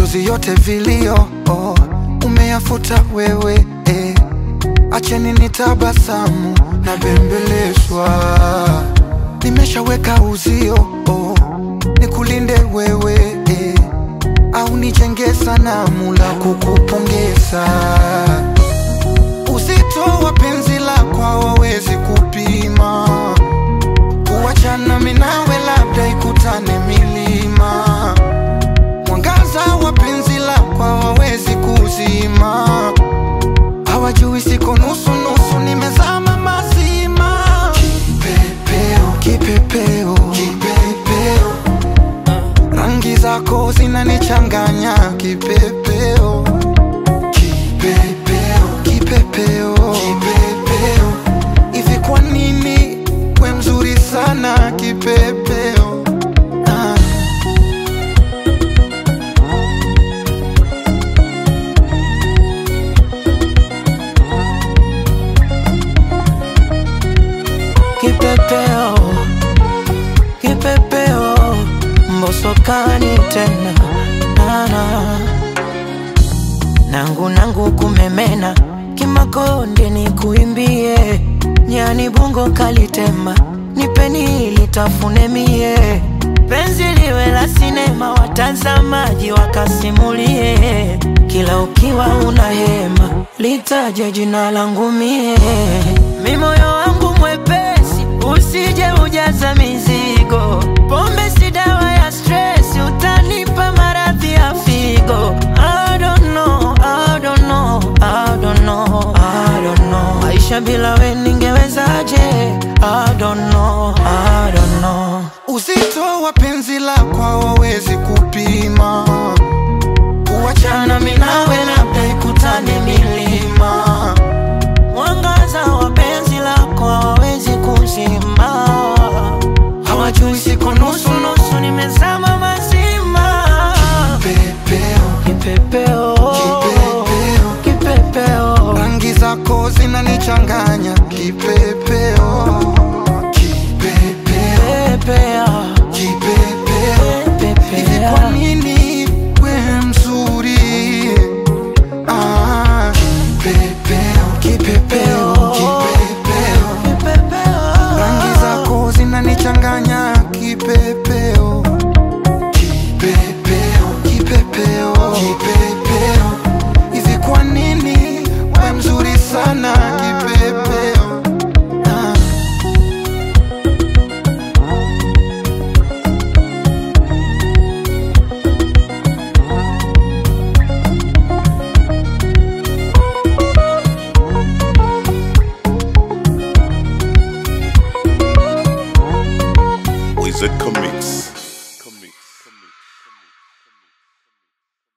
machozi yote vilio oh, umeyafuta wewe eh. Acheni nitabasamu na bembelezwa, nimeshaweka uzio oh, nikulinde wewe eh, au nijenge sanamu la kukupongeza. Uzito wa penzi lako hawawezi kupima, kuachana mimi nawe labda ikutane milima. Mwangaza wa penzi lako hawawezi kuzima, hawajui siko nusu nusu, nimezama mazima. Kipepeo, kipepeo, kipepeo, rangi zako zinanichanganya. Kipepeo, kipepeo, kipepeo, kipepeo, hivi kwa nini we mzuri sana kipepeo? Ah. Kipepeo, kipepeo, mbosokani tena nana nangu nangu kumemena kimakonde ni kuimbie nyani bungo kalitema nipeni litafune mie penzi liwe la sinema watazamaji wakasimulie kila ukiwa una hema litaje jina langu mie mi moyo wangu mwepesi usije ujaza mizigo pombe si dawa ya stress utanipa maradhi ya figo I don't know, I don't know, I don't know, I don't know. Maisha bila we ningewezaje? I don't know, I don't know. Uzito wa penzi lako hawawezi kupima, kuachana mimi nawe labda ikutane milima. Mwangaza wa penzi lako hawawezi kuzima, hawajui siko nusu nusu, nimezama mazima. Pepeo, Kipepeo, Kipepeo. kipepeo, rangi zako zinanichanganya. Kipepeo, kipepeo, pepea, kipepeo, hivi kwa pepea. nini we mzuri? Ah, kipepeo, kipepeo, kipepeo, Kipepeo. rangi zako zinanichanganya. Kipepeo